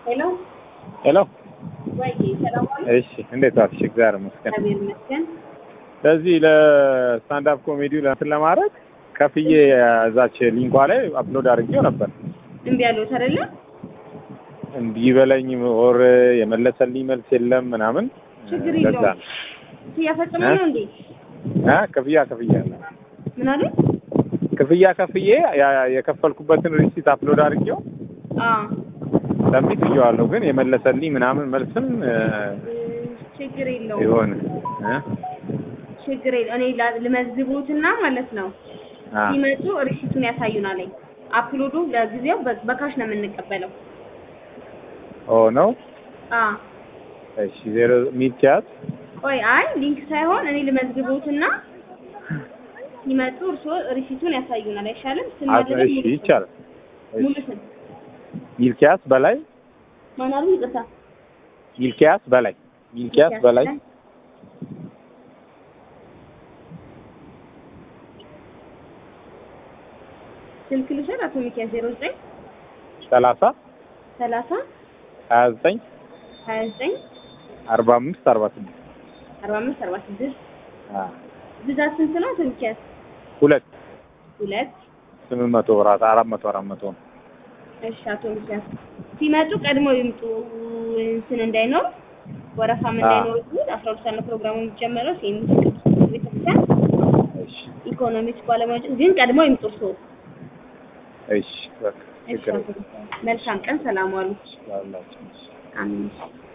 ሄሎ ሄሎ ወይ ሰላም ዋሉ። እሺ፣ እንዴት ዋልሽ? እግዚአብሔር ይመስገን። እግዚአብሔር ይመስገን። ለዚህ ለስታንዳፕ ኮሜዲው ለእንትን ለማድረግ ከፍዬ እዛች ሊንኳ ላይ አፕሎድ አድርጌው ነበር። እምቢ ያለሁት አይደለ? እምቢ በለኝ ኦር የመለሰልኝ መልስ የለም ምናምን። ችግር ለዛ የለውም። ነው እያፈጸመ እ? ነው እንዴ? እ ክፍያ ክፍያ ምን አለ? ክፍያ ከፍዬ ያ- የከፈልኩበትን ሪሲት አፕሎድ አድርጌው አዎ ሰሚት ብዬዋለሁ። ግን የመለሰልኝ ምናምን መልስም እ፣ ችግር የለውም። ይሆን እ? ችግር የለ እኔ ላ- ልመዝቡትና ማለት ነው አ ሲመጡ ሪሲቱን ያሳዩናል። አፕሎዱ ለጊዜው በ- በካሽ ነው የምንቀበለው። ኦ ነው። አ እሺ ዜሮ ሚልኪያስ ቆይ አይ ሊንክ ሳይሆን እኔ ልመዝግቦትና ሲመጡ እርስዎ ሪሲቱን ያሳዩናል። አይሻልም? ስም አ- አይደለም እሺ ሙሉ ስም። ይቻላል። ሙሉ እሺ ስም ሚልኪያስ በላይ ማን አሉ? ይቅርታ ሚልኪያስ በላይ ሚልኪያስ በላይ ስልክ ልውሰድ። አቶ ሚኪያስ ዜሮ ዘጠኝ ሰላሳ ሰላሳ ሀያ ዘጠኝ ሀያ ዘጠኝ አርባ አምስት አርባ ስድስት አርባ አምስት አርባ ስድስት አ ብዛት ስንት ነው? አቶ ሚኪያስ ሁለት ሁለት ስምንት መቶ ብራት አራት መቶ አራት መቶ ነው። እሺ አቶ ሚኪያስ ሲመጡ ቀድሞ ይምጡ፣ እንትን እንዳይኖር ወረፋም እንዳይኖር ይሁን። አስራ ሁለት ሰዓት ነው ፕሮግራሙ የሚጀመረው። ሴሚስ ቤተክርስቲያን እሺ ኢኮኖሚክስ ባለሙያዎች ግን ቀድሞ ይምጡ እርስዎ። እሺ በቃ እሺ ችግር አቶ ሚኪያስ መልካም ቀን፣ ሰላም ዋሉ። የለም። አሜን።